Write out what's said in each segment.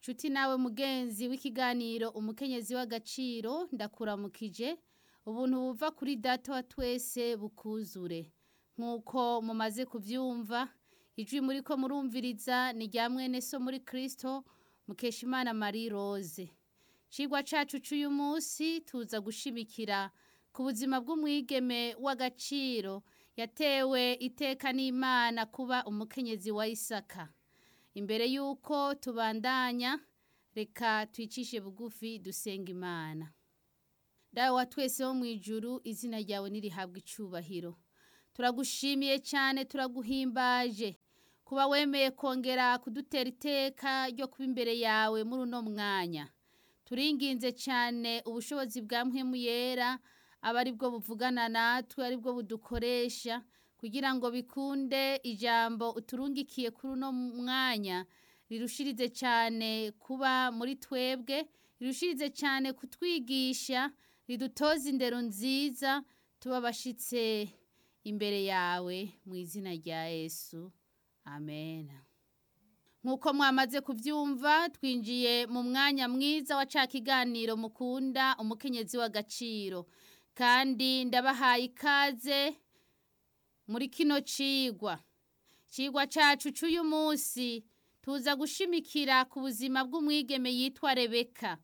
nshuti nawe mugenzi w'ikiganiro umukenyezi w'agaciro ndakuramukije ubuntu buva kuri data wa twese bukuzure nk'uko mumaze kubyumva ijwi muri ko murumviriza ni rya mwene so muri kirisito mukeshimana marie rose cigwa cacu c'uyu munsi tuza gushimikira ku buzima bw'umwigeme w'agaciro yatewe iteka n'imana kuba umukenyezi wa isaka imbere y'uko tubandanya reka twicishe bugufi dusenga imana dawe wa twese wo mu ijuru izina ryawe nirihabwa icubahiro turagushimiye cyane turaguhimbaje kuba wemeye kongera kudutera iteka ryo kuba imbere yawe muri uno mwanya turinginze cyane ubushobozi bwa mpwemu yera aba ari bwo buvugana natwe ari bwo budukoresha kugira ngo bikunde ijambo uturungikiye kuri uno mwanya rirushirize cyane kuba muri twebwe rirushirize cyane kutwigisha ridutoza indero nziza tuba abashyitse imbere yawe mu izina rya yesu amen nk'uko mwamaze kubyumva twinjiye mu mwanya mwiza wa ca kiganiro mukunda umukenyezi w'agaciro kandi ndabahaye ikaze muri kino cigwa cigwa cacu c'uyu munsi tuza gushimikira ku buzima bw'umwigeme yitwa rebeka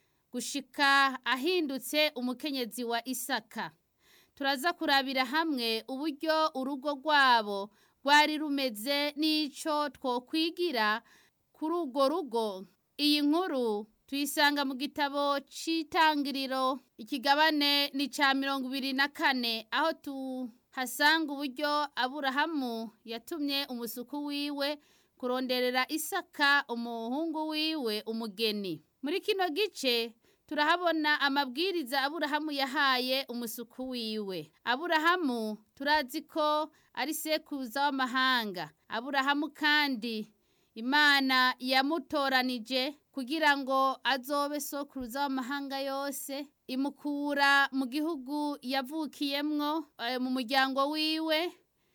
gushika ahindutse umukenyezi wa isaka turaza kurabira hamwe uburyo urugo rwabo rwari rumeze n'ico twokwigira kuri urwo rugo iyi nkuru tuyisanga mu gitabo c'itangiriro ikigabane ni ca mirongo ibiri na kane aho tuhasanga uburyo aburahamu yatumye umusuku wiwe kuronderera isaka umuhungu wiwe umugeni muri kino gice turahabona amabwiriza aburahamu yahaye umusuku wiwe aburahamu turazi ko ari sekuruza w'amahanga aburahamu kandi imana yamutoranije kugira ngo azobe sokuruza w'amahanga yose imukura mu gihugu yavukiyemwo mu muryango wiwe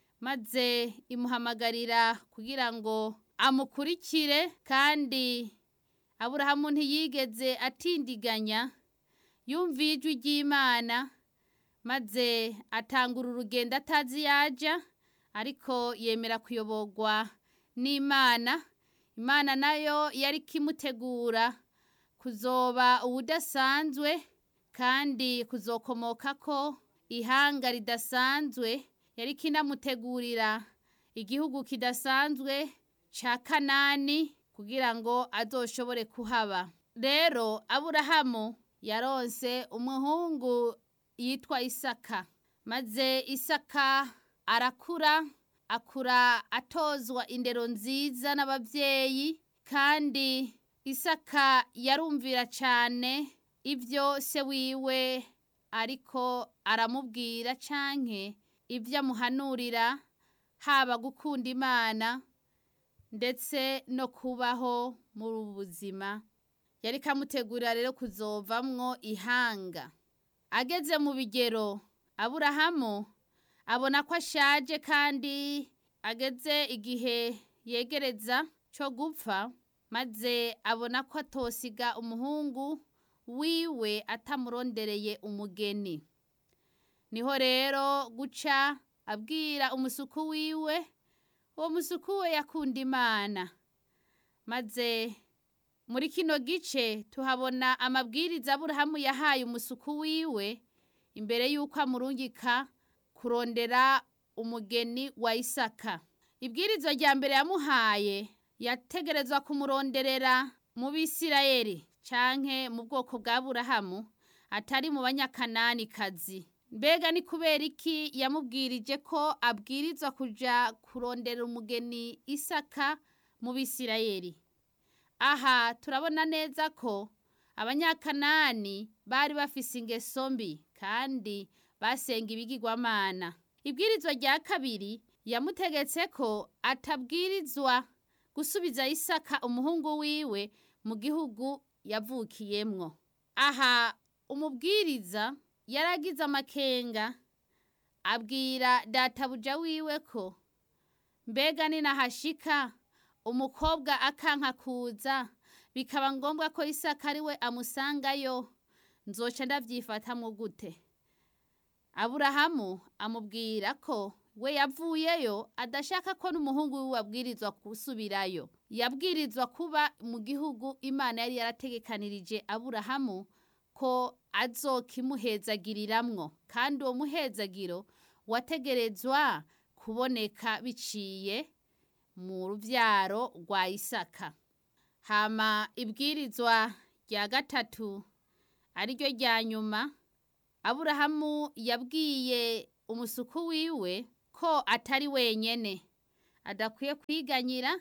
maze imuhamagarira kugira ngo amukurikire kandi aburahamu ntiyigeze atindiganya yumviye ijwi ry'imana maze atangura urugendo atazi yaja ariko yemera kuyoborwa n'imana imana nayo yari kimutegura kuzoba ubudasanzwe kandi kuzokomoka ko ihanga ridasanzwe yari kinamutegurira igihugu kidasanzwe ca kanani kugira ngo azoshobore kuhaba rero aburahamu yaronse umuhungu yitwa isaka maze isaka arakura akura atozwa indero nziza n'ababyeyi kandi isaka yarumvira cyane ibyo se wiwe ariko aramubwira canke ibyo amuhanurira haba gukunda imana ndetse no kubaho muri ubu buzima yari kamutegurira rero kuzovamwo ihanga ageze mu bigero aburahamu abona ko ashaje kandi ageze igihe yegereza cyo gupfa maze abona ko atosiga umuhungu wiwe atamurondereye umugeni niho rero guca abwira umusuku wiwe uwo musuku we yakunda imana maze muri kino gice tuhabona amabwiriza aburahamu yahaye umusuku wiwe imbere y'uko amurungika kurondera umugeni wa isaka ibwirizwa rya mbere yamuhaye yategerezwa kumuronderera mu bisirayeli canke mu bwoko bwa burahamu atari mu banyakananikazi mbega ni kubera iki yamubwirije ko abwirizwa kuja kurondera umugeni isaka mu bisirayeli aha turabona neza ko abanyakanani bari bafise ingeso mbi kandi basenga ibigirwamana ibwirizwa rya kabiri yamutegetse ko atabwirizwa gusubiza isaka umuhungu wiwe mu gihugu yavukiyemwo aha umubwiriza yaragize amakenga abwira databuja wiwe ko mbega ninahashika umukobwa akanka kuza bikaba ngombwa ko isaka ari we amusangayo nzoca ndavyifatamwo gute aburahamu amubwira ko we yavuyeyo adashaka ko n'umuhungu wiwe abwirizwa gusubirayo yabwirizwa kuba mu gihugu imana yari yarategekanirije aburahamu ko azokimuhezagiriramwo kandi uwo muhezagiro wategerezwa kuboneka biciye mu ruvyaro rwa isaka hama ibwirizwa rya gatatu ariryo rya nyuma aburahamu yabwiye umusuku wiwe ko atari wenyene adakwiye kwiganyira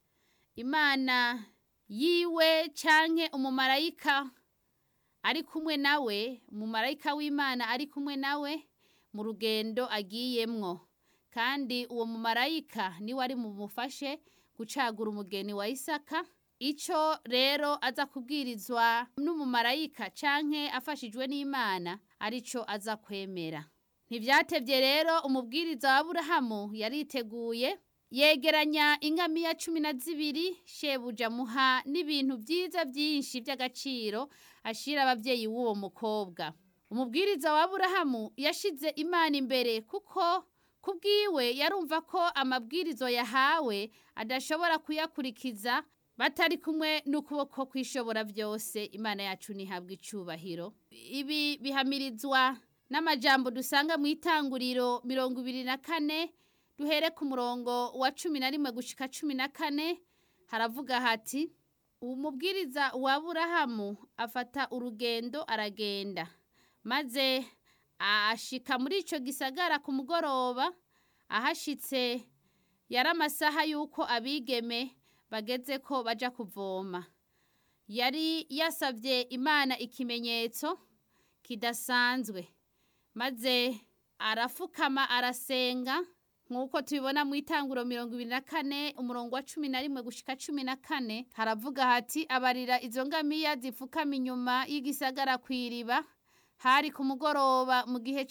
imana yiwe canke umumarayika ari kumwe nawe umumarayika w'imana ari kumwe nawe mu rugendo agiyemwo kandi uwo mumarayika niwe ari mumufashe gucagura umugeni wa isaka ico rero aza kubwirizwa n'umumarayika canke afashijwe n'imana arico aza kwemera ntivyatevye rero umubwiriza wa aburahamu yariteguye yegeranya ingamiya cumi na zibiri shebuja muha n'ibintu vyiza vyinshi vy'agaciro ashira abavyeyi w'uwo mukobwa umubwiriza wa aburahamu yashize imana imbere kuko kubwiwe yarumva ko amabwirizo yahawe adashobora kuyakurikiza batari kumwe n'ukuboko kwishobora byose imana yacu ntihabwa icubahiro ibi bihamirizwa n'amajambo dusanga mu itanguriro mirongo ibiri na kane duhere ku murongo wa cumi na rimwe gushika cumi na kane haravuga hati umubwiriza wa burahamu afata urugendo aragenda maze ashika muri ico gisagara ku mugoroba ahashitse yari amasaha y'uko abigeme bageze ko baja kuvoma yari yasavye imana ikimenyetso kidasanzwe maze arafukama arasenga nk'uko tubibona mu itanguro mirongo ibiri na kane umurongo wa cumi na rimwe gushika cumi na kane haravuga hati abarira izo ngamiya zipfukama inyuma y'igisagara kw'iriba hari ku mugoroba mu gihe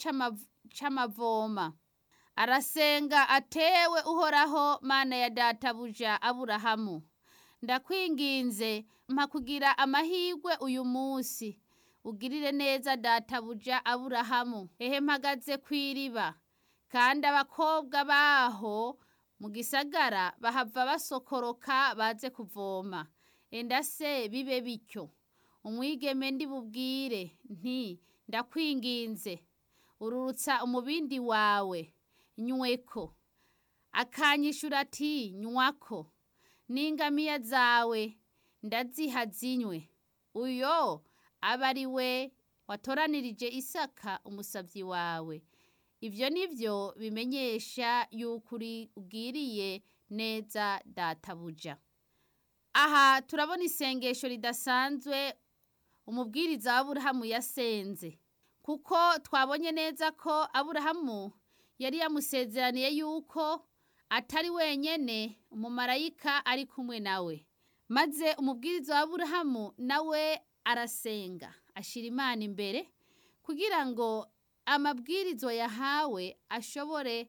c'amavoma arasenga atewe uhoraho mana ya databuja aburahamu ndakwinginze mpa kugira amahirwe uyu munsi ugirire neza databuja aburahamu ehe mpagaze kw'iriba kandi abakobwa baho mu gisagara bahava basokoroka baze kuvoma enda se bibe bityo umwigeme ndi bubwire nti ndakwinginze ururutsa umubindi wawe nyweko akanyishura ati nywako n'ingamiya zawe ndaziha zinywe uyo aba ari we watoranirije isaka umusavyi wawe ivyo nivyo bimenyesha yuko uri ubwiriye neza databuja aha turabona isengesho ridasanzwe umubwiriza w'aburahamu yasenze kuko twabonye neza ko aburahamu yari yamusezeraniye yuko atari wenyene umumarayika ari kumwe nawe maze umubwiriza w'aburahamu nawe arasenga ashira imana imbere kugira ngo amabwirizo yahawe ashobore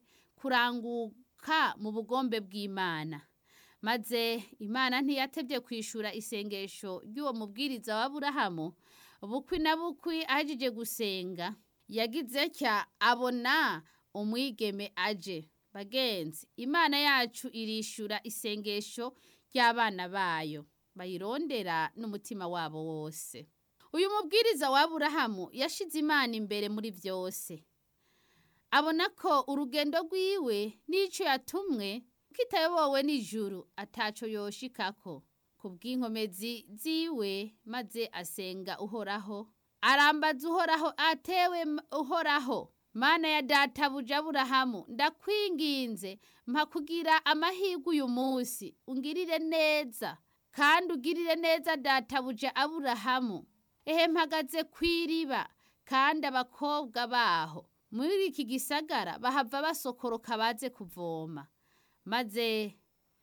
kuranguka mu bugombe bw'imana maze imana ntiyatevye kwishura isengesho ry'uwo mubwiriza wa aburahamu bukwi na bukwi ahejeje gusenga yagize cya abona umwigeme aje bagenzi imana yacu irishura isengesho ry'abana bayo bayirondera n'umutima wabo wose uyu mubwiriza wa aburahamu yashize imana imbere muri byose abona ko urugendo rwiwe n'ico yatumwe kitayobowe n'ijuru ataco yoshikako ku bw'inkomezi ziwe maze asenga uhoraho arambaza uhoraho atewe uhoraho mana ya databuja aburahamu ndakwinginze mpa kugira amahirwe uyu munsi ungirire neza kandi ugirire neza databuja aburahamu ehe mpagaze kw'iriba kandi abakobwa baho muri iki gisagara bahava basokoroka baze kuvoma maze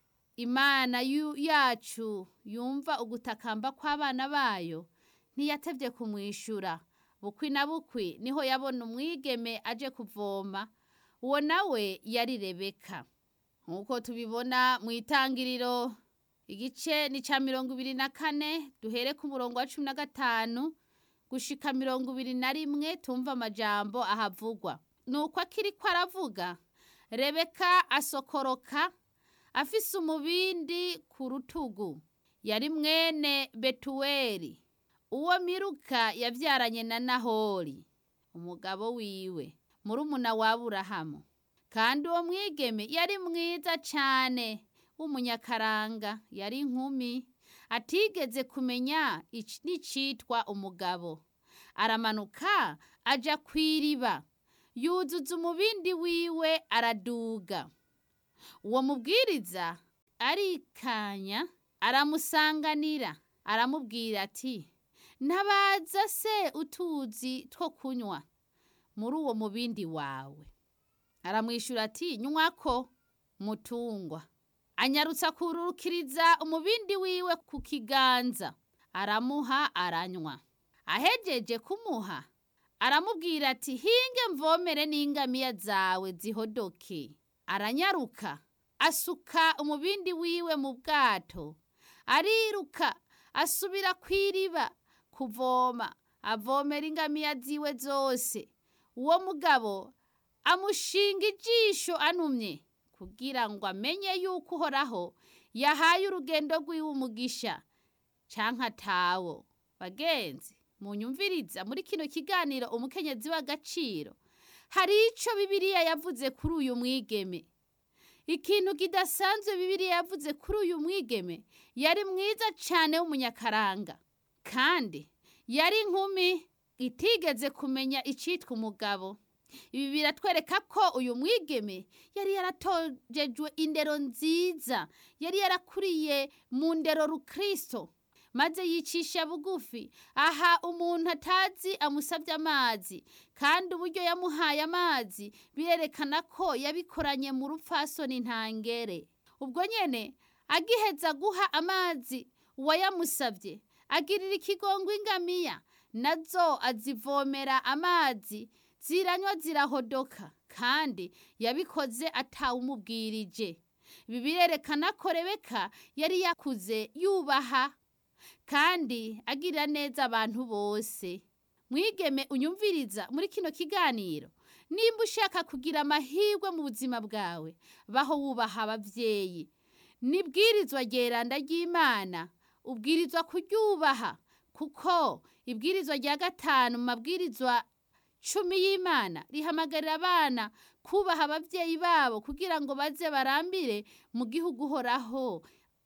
imana yacu yumva ugutakamba kw'abana bayo ntiyatevye kumwishura bukwi na bukwi niho yabona umwigeme aje kuvoma uwo nawe yari rebeka nk'uko tubibona mu itangiriro igice ni ca mirongo ibiri na kane duhere ku murongo wa cumi na gatanu gushika mirongo ibiri na rimwe tumva amajambo ahavugwa nuko akiriko aravuga rebeka asokoroka afise umubindi ku rutugu yari mwene betuweli uwo miruka yavyaranye na nahori umugabo wiwe murumuna wa aburahamu kandi uwo mwigeme yari mwiza cane w'umunyakaranga yari inkumi atigeze kumenya ic- n'icitwa umugabo aramanuka aja kw'iriba yuzuza umubindi wiwe araduga uwo mubwiriza arikanya aramusanganira aramubwira ati ntabaza se utuzi two kunywa muri uwo mubindi wawe aramwishura ati nywako mutungwa anyarutsa kururukiriza umubindi wiwe ku kiganza aramuha aranywa ahejeje kumuha aramubwira ati hinge mvomere n'ingamiya zawe zihodoke aranyaruka asuka umubindi wiwe mu bwato ariruka asubira kw'iriba kuvoma avomera ingamiya ziwe zose uwo mugabo amushinga ijisho anumye kugira ngo amenye yuko uhoraho yahaye urugendo rwiwe umugisha canke atawo bagenzi munyumviriza muri kino kiganiro umukenyezi w'agaciro hari ico bibiliya yavuze kuri uyu mwigeme ikintu kidasanzwe bibiliya yavuze kuri uyu mwigeme yari mwiza cane w'umunyakaranga kandi yari inkumi itigeze kumenya icitwa umugabo ibi biratwereka ko uyu mwigeme yari yaratojejwe indero nziza yari yarakuriye mu ndero rukristo maze yicisha bugufi aha umuntu atazi amusabye amazi kandi uburyo yamuhaye amazi birerekana ko yabikoranye mu rupfasoni ntangere ubwo nyene agiheza guha amazi uwayamusabye agirira ikigongo ingamiya nazo azivomera amazi ziranywa zirahodoka kandi yabikoze atawumubwirije ibi birerekana ko rebeka yari yakuze yubaha kandi agirira neza abantu bose mwigeme unyumviriza muri kino kiganiro nimba ushaka kugira amahirwe mu buzima bwawe baho wubaha ababyeyi nibwirizwa ryeranda ry'imana ubwirizwa kuryubaha kuko ibwirizwa rya gatanu mu mabwirizwa cumi y'imana rihamagarira abana kubaha ababyeyi babo kugira ngo baze barambire mu gihugu uhoraho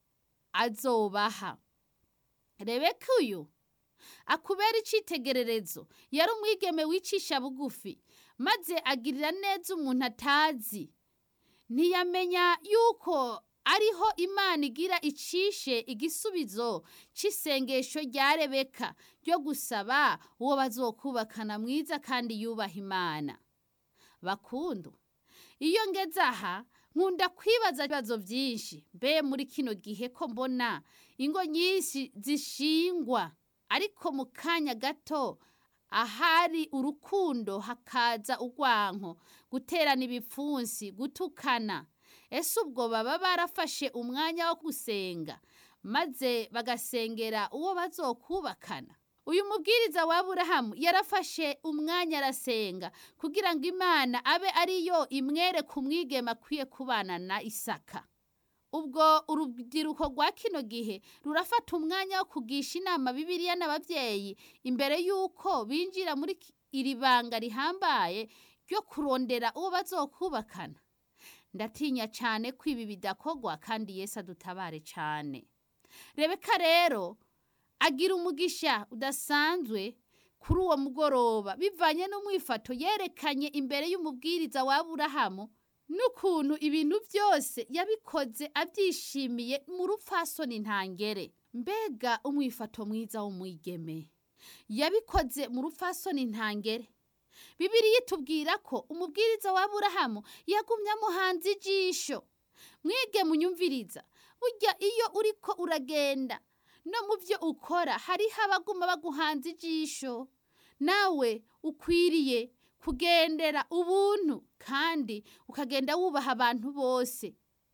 azobaha rebeka uyu akubera icitegererezo yari umwigeme wicisha bugufi maze agirira neza umuntu atazi ntiyamenya yuko ariho imana igira icishe igisubizo cy'isengesho rya rebeka ryo gusaba uwo bazokubakana mwiza kandi yubaha imana bakundu iyo ngeze aha nkunda kwibaza ibibazo byinshi mbe muri kino gihe ko mbona ingo nyinshi zishingwa ariko mu kanya gato ahari urukundo hakaza urwanko guterana ibipfunsi gutukana ese ubwo baba barafashe umwanya wo gusenga maze bagasengera uwo bazokubakana uyu mubwiriza wa aburahamu yarafashe umwanya arasenga kugira ngo imana abe ariyo imwere ku mwigema akwiye kubana na isaka ubwo urubyiruko rwa kino gihe rurafata umwanya wo kugisha inama bibiliya n'ababyeyi imbere y'uko binjira muri iri banga rihambaye ryo kurondera uwo bazokubakana ndatinya cyane ko ibi bidakogwa kandi yesu adutabare cyane rebeka rero agira umugisha udasanzwe kuri uwo mugoroba bivanye n'umwifato yerekanye imbere y'umubwiriza wa aburahamu n'ukuntu ibintu byose yabikoze abyishimiye mu rupfasoni ntangere mbega umwifato mwiza w'umwigeme yabikoze mu rupfasoni ntangere bibiriya itubwira ko umubwiriza wa aburahamu yagumye amuhanze ijisho mwige munyumviriza burya iyo uriko uragenda no mu byo ukora hariho abaguma baguhanze ijisho nawe ukwiriye kugendera ubuntu kandi ukagenda wubaha abantu bose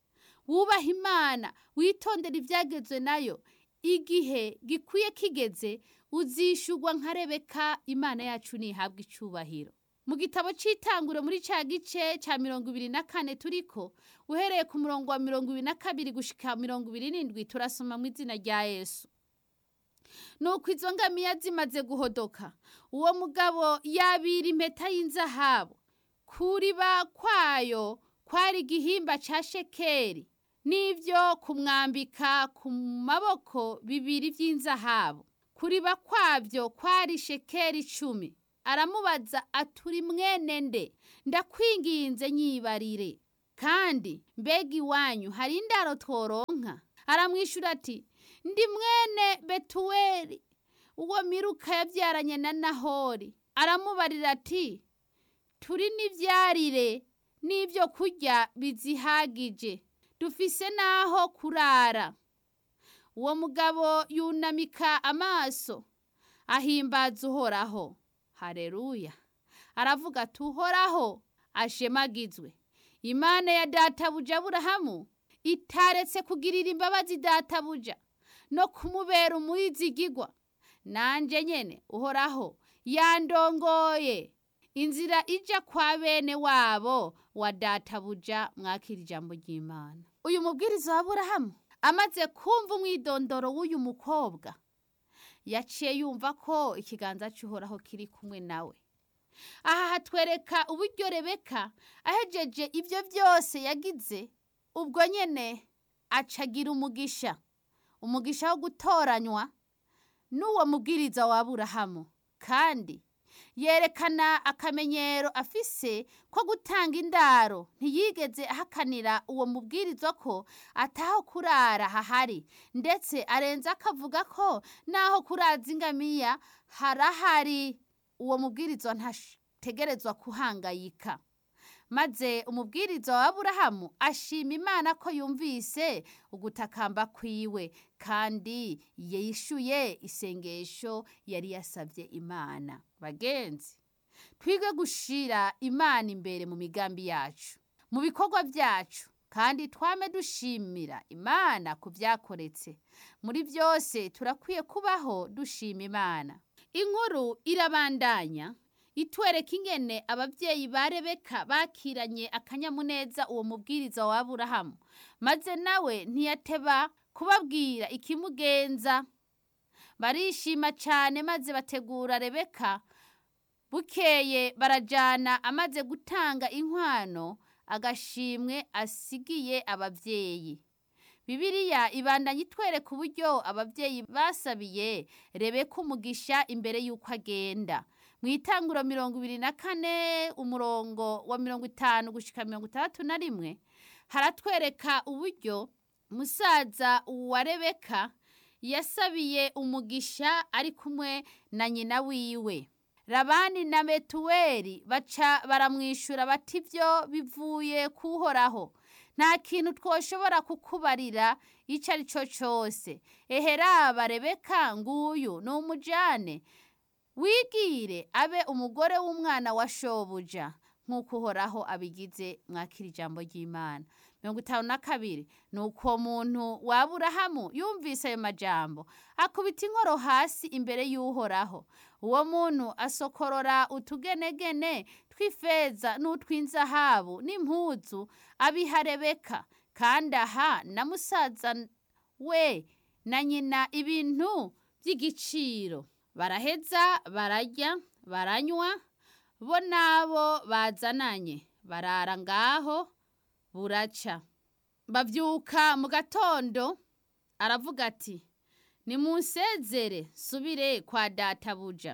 wubaha imana witondera ibyagezwe nayo igihe gikwiye kigeze uzishugwa nka rebeka imana yacu ntihabwe icubahiro mu gitabo cy'itanguro muri cya gice cya mirongo ibiri na kane turiko uhereye ku murongo wa mirongo ibiri na kabiri gushika mirongo ibiri n'indwi turasoma mu izina rya yesu nuko izo ngamiya zimaze guhodoka uwo mugabo yabira impeta y'inzahabu kuriba kwayo kwari igihimba cya shekeri n'ibyo kumwambika ku maboko bibiri by'inzahabu kuriba kwabyo kwari shekeri icumi aramubaza aturi mwene nde ndakwinginze nyibarire kandi mbega iwanyu hari indaro tworonka aramwishyura ati ndi mwene betuweli uwo miruka yabyaranye na nahori aramubarira ati turi n'ibyarire n'ibyo kurya bizihagije dufise n'aho kurara uwo mugabo yunamika amaso ahimbaza uhoraho hareruya aravuga ati uhoraho ashemagizwe imana ya databuja aburahamu itaretse kugirira imbabazi databuja no kumubera umuyizigigwa nanjye nyene uhoraho yandongoye inzira ija kwa bene wabo wa databuja mwakira ijambo ry'imana uyu mubwiriza wa aburahamu amaze kumva umwidondoro w'uyu mukobwa yaciye yumva ko ikiganza cy'uhoraho kiri kumwe nawe aha hatwereka uburyo rebeka ahejeje ibyo byose yagize ubwo nyine acagira umugisha umugisha wo gutoranywa n'uwo mubwiriza wa aburahamu kandi yerekana akamenyero afise ko gutanga indaro ntiyigeze ahakanira uwo mubwiriza ko ataho kurara hahari ndetse arenza akavuga ko naho kuraza ingamiya harahari uwo mubwiriza ntategerezwa kuhangayika maze umubwiriza wa aburahamu ashima imana ko yumvise ugutakamba kwiwe kandi yishyuye isengesho yari yasabye imana bagenzi twige gushira imana imbere mu migambi yacu mu bikorwa byacu kandi twame dushimira imana ku byakoretse muri byose turakwiye kubaho dushima imana inkuru irabandanya itwereka ingene ababyeyi ba rebeka bakiranye akanyamuneza uwo mubwiriza wa aburahamu maze nawe ntiyateba kubabwira ikimugenza barishima cyane maze bategura rebeka bukeye barajyana amaze gutanga inkwano agashimwe asigiye ababyeyi Bibiliya ibandanya itwereka uburyo ababyeyi basabiye rebeka umugisha imbere y'uko agenda mu itanguro mirongo ibiri na kane umurongo wa mirongo itanu gushyika mirongo itandatu na rimwe haratwereka uburyo musaza wa rebeka yasabiye umugisha ari kumwe na nyina wiwe rabani na betuweli baca baramwishyura bati ibyo bivuye kuhoraho nta kintu twoshobora kukubarira icyo ari cyo cyose eheraba rebeka nguyu ni umujyane wigire abe umugore w'umwana wa shobuja nk'uko uhoraho abigize mwakira ijambo ry'imana mirongo itanu na kabiri ni uko muntu wa aburahamu yumvise ayo majambo akubita inkoro hasi imbere y'uhoraho uwo muntu asokorora utugenegene tw'ifeza n'utw'inzahabu n'impuzu abiha rebeka kandi aha na musaza we na nyina ibintu by'igiciro baraheza bararya baranywa bo n'abo bazananye barara ngaho buraca babyuka mu gatondo aravuga ati nimunsezere subire kwa databuja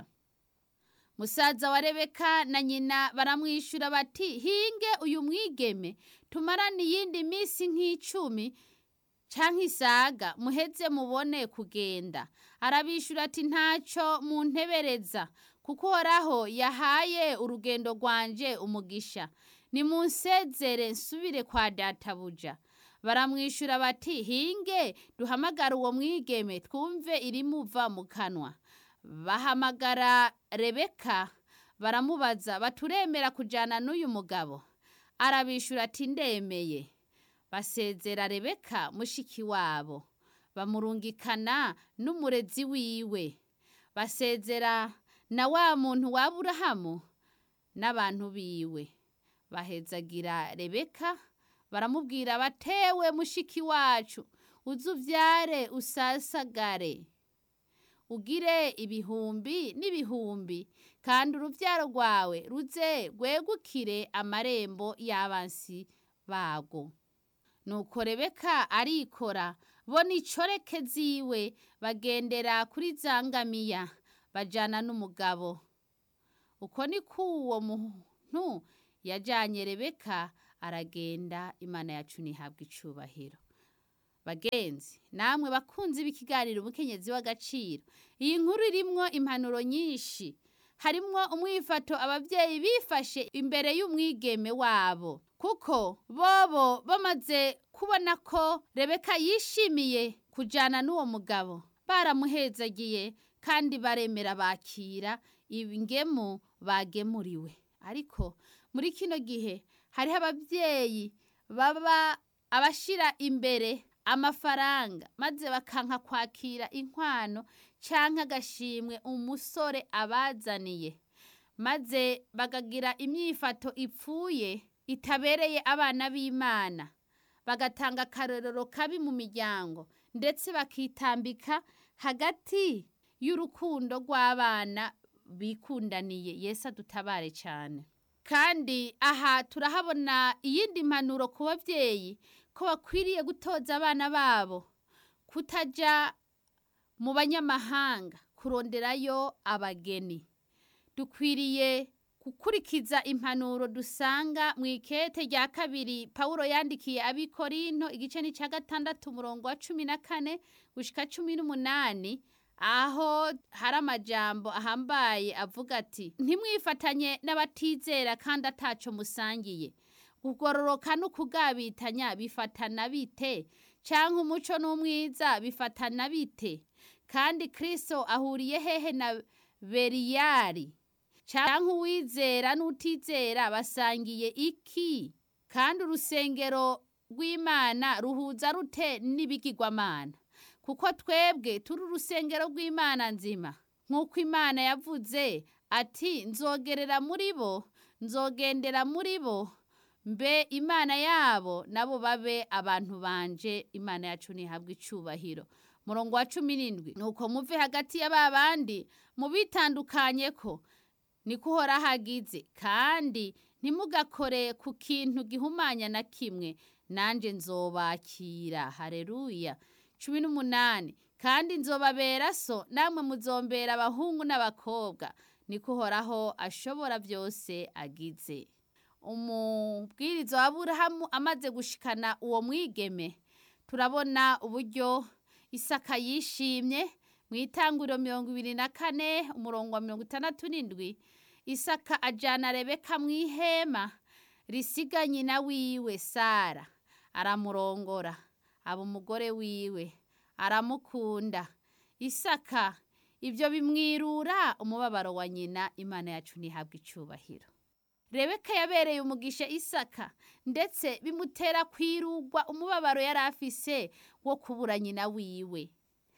musaza wa rebeka na nyina baramwishyura bati hinge uyu mwigeme tumarane iyindi minsi nk'icumi cyangwa isaga muheze mubone kugenda arabishyura ati ntacyo muntebereza kuko uhoraho yahaye urugendo rwanje umugisha nimunsezere nsubire kwa databuja baramwishyura bati hinge duhamagare uwo mwigeme twumve irimuva mu kanwa bahamagara rebeka baramubaza baturemera kujyana n'uyu mugabo arabishyura ati ndemeye basezera rebeka mushiki wabo bamurungikana n'umurezi wiwe basezera na wa muntu wa aburahamu n'abantu biwe bahezagira rebeka baramubwira batewe mushiki wacu uze uvyare usasagare ugire ibihumbi n'ibihumbi kandi uruvyaro rwawe ruze rwegukire amarembo y'abansi bago nuko rebeka arikora bo n'icoreke ziwe bagendera kuri za ngamiya bajana n'umugabo uko ni k'uwo muntu yajanye rebeka aragenda imana yacu ntihabwa icubahiro bagenzi namwe bakunzi b'ikiganiro umukenyezi w'agaciro iyi nkuru irimwo impanuro nyinshi harimwo umwifato ababyeyi bifashe imbere y'umwigeme wabo kuko bobo bamaze kubona ko rebeka yishimiye kujana n'uwo mugabo baramuhezagiye kandi baremera bakira ingemu bagemuriwe ariko muri kino gihe hariho ababyeyi baba abashira imbere amafaranga maze bakanka kwakira inkwano canke agashimwe umusore abazaniye maze bakagira imyifato ipfuye itabereye abana b'imana bagatanga akarorero kabi mu miryango ndetse bakitambika hagati y'urukundo rw'abana bikundaniye yesu adutabare cyane kandi aha turahabona iyindi mpanuro ku babyeyi ko bakwiriye gutoza abana babo kutaja mu banyamahanga kuronderayo abageni dukwiriye gukurikiza impanuro dusanga mu ikete rya kabiri pawulo yandikiye abikorinto igice ni cya gatandatu umurongo wa cumi na kane gushika cumi n'umunani aho hari amajambo ahambaye avuga ati ntimwifatanye n'abatizera kandi ataco musangiye kugororoka no kugabitanya bifatana bite canke umuco n'umwiza bifatana bite kandi kristo ahuriye hehe na beriyari canke uwizera n'utizera basangiye iki kandi urusengero rw'imana ruhuza rute n'ibigirwamana kuko twebwe turi urusengero rw'imana nzima nk'uko imana yavuze ati nzogerera muri bo nzogendera muri bo mbe imana yabo nabo babe abantu banje imana yacu ntihabwe icubahiro murongo wa cumi n'indwi nuko muve hagati ya ba bandi mubitandukanye ko niko uhora hagize kandi ntimugakore ku kintu gihumanya na kimwe nanjye nzobakira hareruya cumi n'umunani kandi nzobabera so namwe muzombera abahungu n'abakobwa niko uhoraho ashobora byose agize umubwiriza wa burahamu amaze gushikana uwo mwigeme turabona uburyo isaka yishimye mu itanguriro mirongo ibiri na kane umurongo wa mirongo itandatu n'indwi isaka ajyana rebeka mu ihema risiga nyina wiwe sara aramurongora aba umugore wiwe aramukunda isaka ibyo bimwirura umubabaro wa nyina imana yacu ntihabwe icyubahiro rebeka yabereye umugisha isaka ndetse bimutera kwirugwa umubabaro yari afise wo kubura nyina wiwe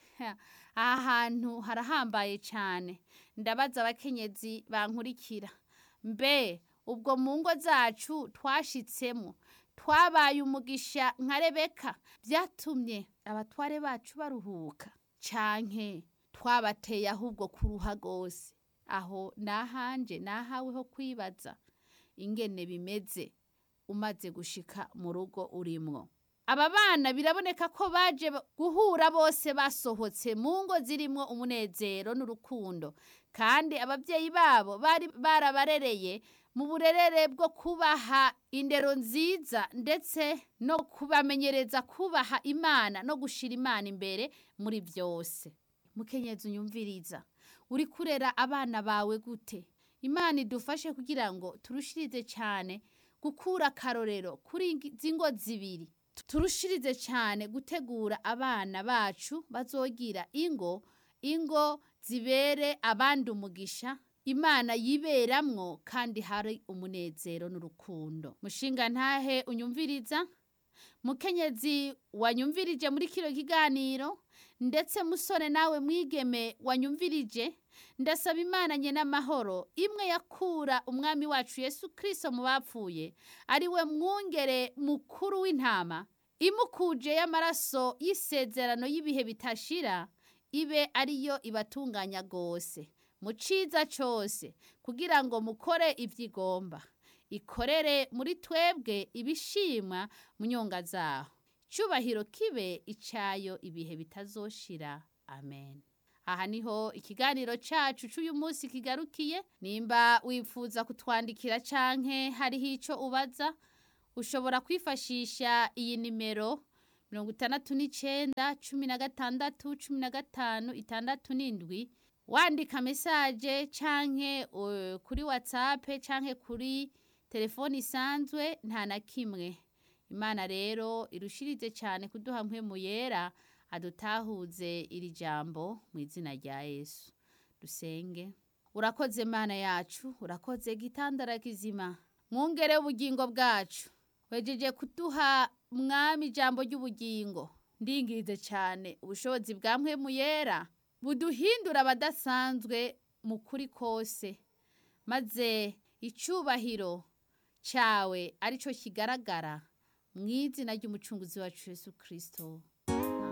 aha hantu harahambaye cyane ndabaza abakenyezi bankurikira mbe ubwo mu ngo zacu twashitsemo twabaye umugisha nka rebeka byatumye abatware bacu baruhuka canke twabateye ahubwo kuruha rwose aho nahanje nahawe ho kwibaza ingene bimeze umaze gushika mu rugo urimwo aba bana biraboneka ko baje guhura bose basohotse mu ngo zirimwo umunezero n'urukundo kandi ababyeyi babo bari barabarereye mu burerere bwo kubaha indero nziza ndetse no kubamenyereza kubaha imana no gushira imana imbere muri byose mukenyezi unyumviriza uri kurera abana bawe gute imana idufashe kugira ngo turushirize cyane gukura akarorero kuri izi ngo zibiri turushirize cyane gutegura abana bacu bazogira ingo ingo zibere abandi umugisha imana yiberamwo kandi hari umunezero n'urukundo mushinga ntahe unyumviriza mukenyezi wanyumvirije muri kino kiganiro ndetse musore nawe mwigeme wanyumvirije ndasaba imana nye n'amahoro imwe yakura umwami wacu yesu kirisito mu bapfuye ari we mwungere mukuru w'intama imukuje y'amaraso y'isezerano y'ibihe bitashira ibe ariyo ibatunganya rwose mu ciza cyose kugira ngo mukore ibyo igomba ikorere muri twebwe ibishimwa mu nyonga zaho cyubahiro kibe icyayo ibihe bitazoshira amen aha niho ikiganiro cyacu cy'uyu munsi kigarukiye nimba wifuza kutwandikira canke hariho icyo ubaza ushobora kwifashisha iyi nimero mirongo itandatu n'icyenda cumi na gatandatu cumi na gatanu itandatu n'indwi wandika mesaje canke uh, kuri watsapu canke kuri telefoni isanzwe nta na kimwe imana rero irushirize cyane kuduha mpemu yera adutahuze iri jambo mu izina rya yesu dusenge urakoze mana yacu urakoze gitandara kizima mwungere ubugingo bwacu wejeje kuduha mwami ijambo ry'ubugingo ndingirize cyane ubushobozi bwa mpemu yera buduhindura abadasanzwe mu kuri kose maze icyubahiro cyawe aricyo kigaragara mu izina ry'umucunguzi wacu Yesu kirisito